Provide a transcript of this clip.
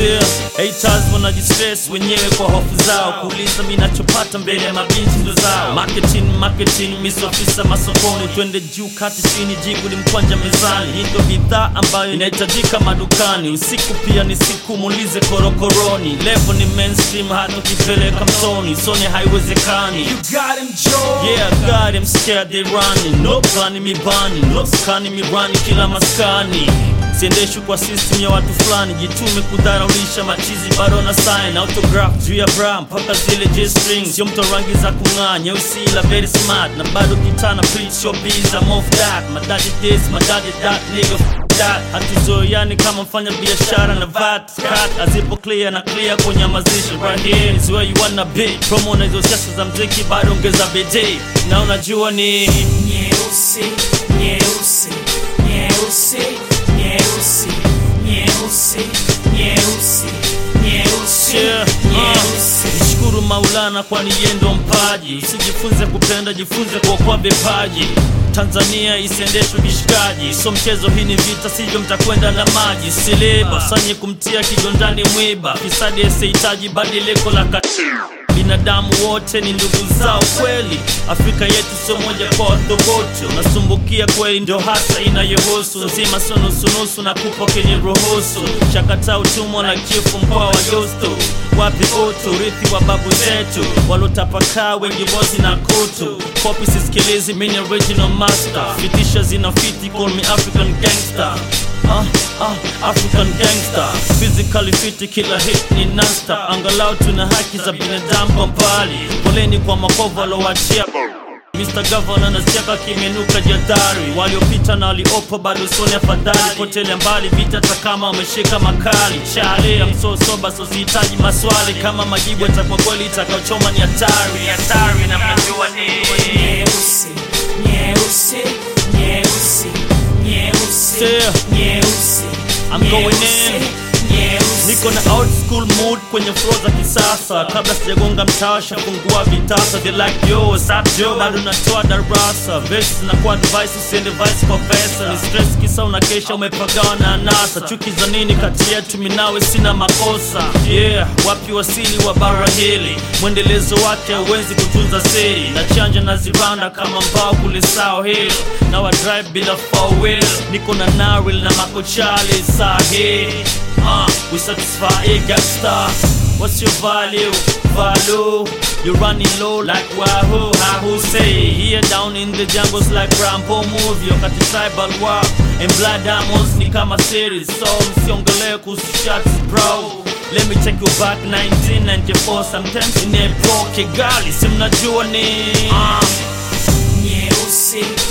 Still, haters wanajistress wenyewe kwa hofu zao kuuliza mi nachopata mbele ya mabinti ndo zao marketing marketing misofisa masokoni twende juu kati chini jibu ni mkwanja mezani hii ndo bidhaa ambayo inahitajika madukani usiku pia ni siku muulize korokoroni levo ni mainstream hata ukipeleka msoni sone haiwezekani You got him, Joe. Yeah, I got him scared they running No plani mi bani No skani mi rani kila maskani siendeshwi kwa system ya watu fulani jitume kudharaulisha machizi bado na sign autograph juu ya bra mpaka zile j strings sio mto rangi za kung'aa nyeusi ila very smart na bado kitana preach your biz I'm off that madadi this madadi that nigga f- that hatuzoeani kama mfanya biashara na vat cut azipo clear na clear kunyamazisha right here is where you wanna be promo na hizo siasa za mziki bado ongeza bidii na unajua ni Nyeusi, nyeusi, nyeusi, nyeusi, nyeusi, nyeusi, nyeusi, Yeah, nyeusi. uh, Mshukuru Maulana kwani yeye ndo mpaji. Usijifunze kupenda, jifunze kuokoa vipaji. Tanzania isiendeshwe kishikaji, so mchezo, hii ni vita, sivyo mtakwenda na maji. Siliba sanye kumtia kigondani mwiba, fisadi asihitaji badiliko la katiba. Binadamu wote ni ndugu zao kweli, Afrika yetu sio moja kwa wathogote. Unasumbukia kweli, ndio hasa inayohusu nzima, sio nusunusu na kupo kenye ruhusu. Chakata utumwa na chifu mkoa wa Justo, wapi utu, urithi wa babu zetu walotapakaa, wengi bosi na kutu. Kopi sisikilizi, mini original master, fitisha zinafiti, call me African gangster. Ah, ah, African gangster physically fit, kila hit ni nasta. Angalau tuna haki za binadamu kwa mbali. Poleni kwa makovu alowachia Mr. Governor nasiaka kimenuka jadhari, waliopita na waliopo bado soni afadhali. Potele mbali vita hata kama wameshika makali. Chale ya msosoba so sihitaji maswali, kama majibu yatakuwa kweli, itakaochoma ni hatari, hatari na mnajua ni Nyeusi, nyeusi, nyeusi, nyeusi, Still, nyeusi. I'm going nyeusi, in. nyeusi. Niko na old school mood kwenye flow za kisasa, kabla sijagonga mtasha fungua vitasa, they like yo what's up yo, bado natoa darasa, verses zinakuwa advice, usiende vice kwa pesa, ni stress kisa unakesha umepagawa na anasa, chuki za nini kati yetu, minawe sina makosa, yeah, wapi wasili wa bara hili, mwendelezo wake hauwezi kutunza siri, na chanja na zibanda kama mbao kule sao hilo, na wa drive bila four wheel, niko na naril na makochali sahi Uh, we satisfy a gangster. What's your value? Value. You're running low like Wahoo. Wahoo say here down in the jungles like Rambo movie. Wakati tribal war and blood diamonds ni kama series. So msiongelee kuhusu shots bro. Let me take you back 1994 sometimes in a pro Kigali si mnajua ni Nyeusi,